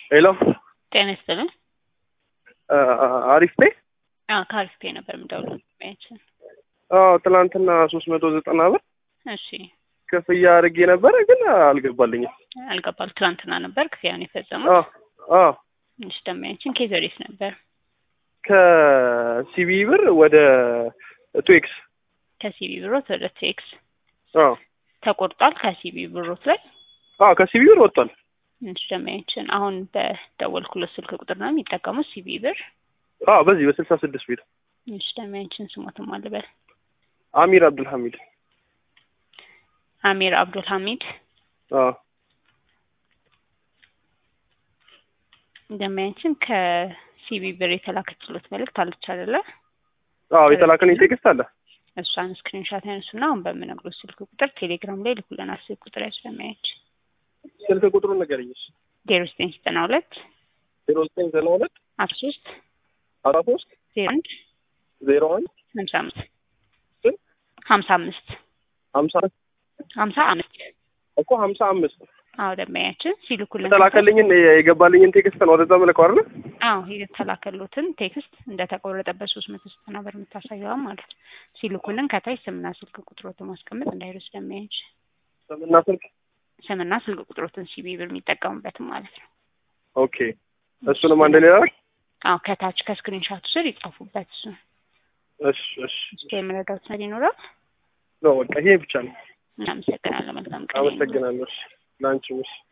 ሄሎ ጤና ይስጥልን። አሪፍ ነኝ። አዎ ከአሪፍ ፔ ነበር የምደውለው። ያችን አዎ ትናንትና ሶስት መቶ ዘጠና ብር እሺ ክፍያ አድርጌ ነበረ ግን አልገባልኝም። አልገባል። ትናንትና ነበር ክፍያውን የፈጸሙት። አዎ አዎ እሺ ደንበኛችን ኬዝ ወዴት ነበር? ከሲቢ ብር ወደ ቱኤክስ ከሲቢ ብሮት ወደ ቴክስ አዎ ተቆርጧል። ከሲቢ ብሮት ላይ አዎ ከሲቢ ብር ወጥቷል። እሺ ደንበኛችን አሁን በደወልኩለት ስልክ ቁጥር ነው የሚጠቀሙት ሲቢ ብር። አዎ በዚህ በስልሳ ስድስት ቤት እሺ ደንበኛችን ስሞትም አልበል አሚር አብዱልሐሚድ አሚር አብዱል ሐሚድ አዎ ደንበኛችን ከሲቢ ብር የተላከችሎት መልእክት አለች አይደለ? አዎ የተላከልኝ ቴክስት አለ። እሷን ስክሪንሻት ያነሱና አሁን በምነግሮት ስልክ ቁጥር ቴሌግራም ላይ ልኩልናል። ስልክ ቁጥር ያች ደንበኛችን ስልክ ቁጥሩን ንገረኝ። እሺ ዜሮ ዘጠኝ ዘጠና ሁለት ዜሮ ዘጠኝ ዘጠና ሁለት አስራ ሶስት አራት ሶስት ዜሮ አንድ ዜሮ አንድ ሀምሳ አምስት ስንት? ሀምሳ አምስት ሀምሳ ሀምሳ አምስት እኮ ሀምሳ አምስት አዎ ደንበኛችን ሲልኩልን የተላከልኝን የገባልኝን ቴክስት ነው ወደዛ ምልከው አይደለ? አዎ የተላከሉትን ቴክስት እንደተቆረጠበት ሶስት መቶ ዘጠና ብር የምታሳየዋ ማለት ነው። ሲልኩልን ከታች ስምና ስልክ ቁጥሮትን ማስቀመጥ እንዳይረሱ ደንበኛችን ስምና ስልክ ስምና ስልክ ቁጥሮትን ሲቢ ብር የሚጠቀሙበትም ማለት ነው። ኦኬ እሱንም አንድ ሌላ አዎ ከታች ከስክሪንሻቱ ስር ይጻፉበት። እሱ እሺ እሺ የምረዳውት ነገር ይኖራል። ነው በቃ ይሄ ብቻ ነው። እናመሰግናለን። መልካም ቀን። አመሰግናለሁ። እሺ ለአንቺም እሺ